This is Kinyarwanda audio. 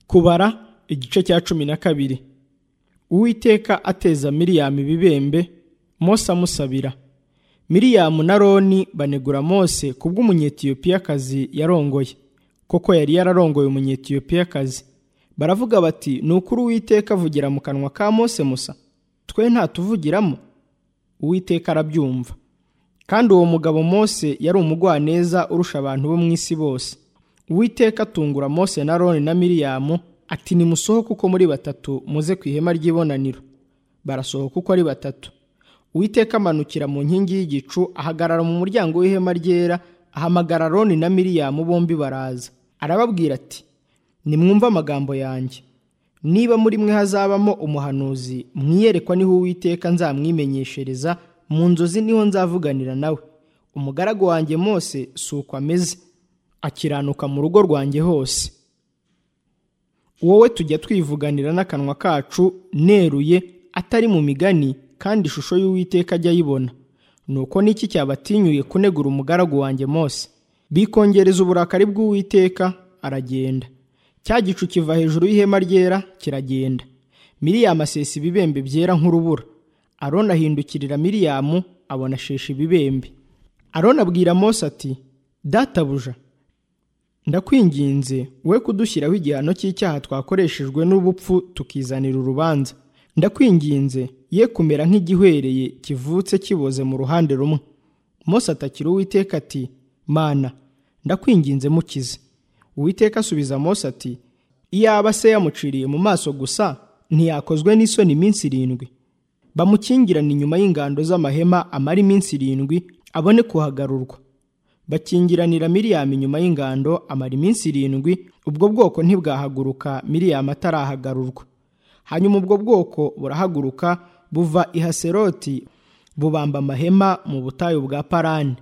kubara igice cya cumi na kabiri uwiteka ateza miriyamu ibibembe mose amusabira miriyamu na roni banegura mose kubw'umunyetiyopiyakazi yarongoye koko yari yararongoye umunyetiyopiyakazi baravuga bati ni ukuri uwiteka avugira mu kanwa ka mose musa twe ntatuvugiramo uwiteka arabyumva kandi uwo mugabo mose yari umugwaneza urusha abantu bo mu isi bose uwiteka atungura mose na roni na miriyamu ati nimusohoke uko muri batatu muze ku ihema ry'ibonaniro barasohoka uko ari batatu uwiteka amanukira mu nkingi y'igicu ahagarara mu muryango w'ihema ryera ahamagara roni na miriyamu bombi baraza arababwira ati nimwumve amagambo yanjye niba muri mwe hazabamo umuhanuzi mwiyerekwa niho uwiteka nzamwimenyeshereza mu nzozi niho nzavuganira nawe umugaragu wanjye mose si uko ameze akiranuka mu rugo rwanjye hose wowe tujya twivuganira n'akanwa kacu neruye atari mu migani kandi ishusho y'uwiteka ajya ayibona nuko n'iki cyabatinyuye kunegura umugaragu wanjye mose bikongereza uburakari bw'uwiteka aragenda cya gicu kiva hejuru y'ihema ryera kiragenda miriyamu asesa ibibembe byera nk'urubura aroni ahindukirira miriyamu abonashesha ibibembe aroni abwira mose ati databuja ndakwinginze we kudushyiraho igihano cy'icyaha twakoreshejwe n'ubupfu tukizanira urubanza ndakwinginze ye kumera nk'igihwereye kivutse kiboze mu ruhande rumwe mose atakira uwiteka ati mana ndakwinginze mukize uwiteka asubiza mose ati iyaba se yamuciriye mu maso gusa ntiyakozwe n'isoni iminsi irindwi bamukingirane inyuma y'ingando z'amahema amara iminsi irindwi abone kuhagarurwa bakingiranira miriyamu inyuma y'ingando amara iminsi irindwi ubwo bwoko ntibwahaguruka miriyamu atarahagarurwa hanyuma ubwo bwoko burahaguruka buva i haseroti bubamba amahema mu butayu bwa parani